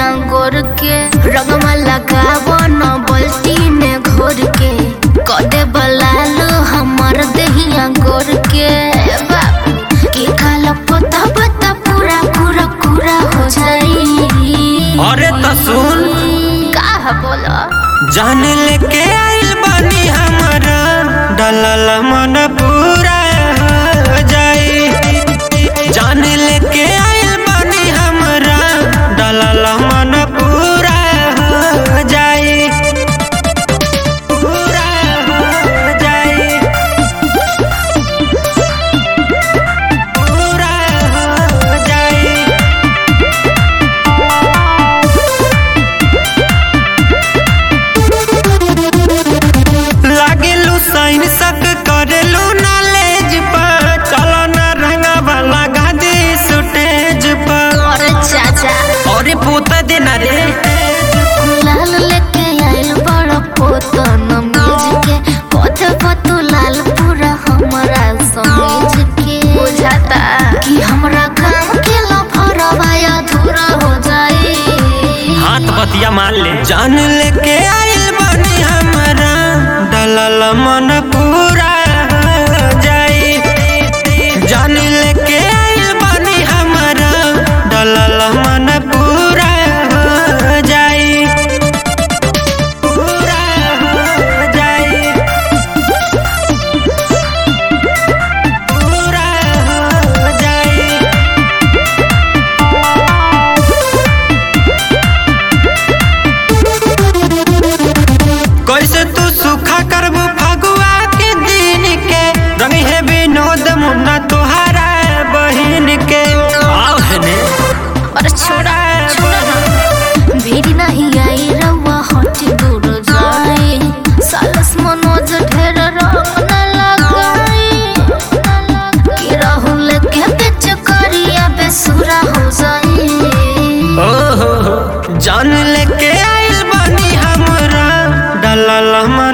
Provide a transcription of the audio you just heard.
गोर के रंगवा लगावो न बल्टी में घोर के कदे बलाल हमर दहिया गोर के बाबू के काला पता पता पूरा पूरा पूरा हो जाई अरे त सुन का बोला जान लेके आइल बानी हमारा डलल मन पूरा हो जाई जान लेके आइल बानी हमारा डलल मन पूरा हो जाई पूरा हो जाई पूरा हो जाई लागेलू साइन सक करेलू नॉलेज पर चलो ना रंगा वाला गादी सुटेज पर और चाचा अरे पोता देना रे लाल लेके आइल बड़ा पोतो नमीज के पथ पतु लाल पूरा हमरा समीज के बुझाता कि हमरा काम के लफरवा अधूरा हो जाई हाथ बतिया मान ले जान लेके आइल बनी हमारा डलल मन पूरा हो जाई जान लेके आइल बनी हमारा डलल मन पूरा हो जाई पूरा हो जाई पूरा हो जाई कैसे तू सुखा करबू फगुआ के दिन के रंग है विनोद मुन्ना तुहारा बहिन के आओ हने और छोड़ा छोड़ा भीड़ नहीं आई रवा हट दूर जाए सालस मनोज ढेर रंग न लगाई कि राहुल के बेच करिया बेसुरा हो जाए ओहो जान लेके आइल बनी हमरा डलल मन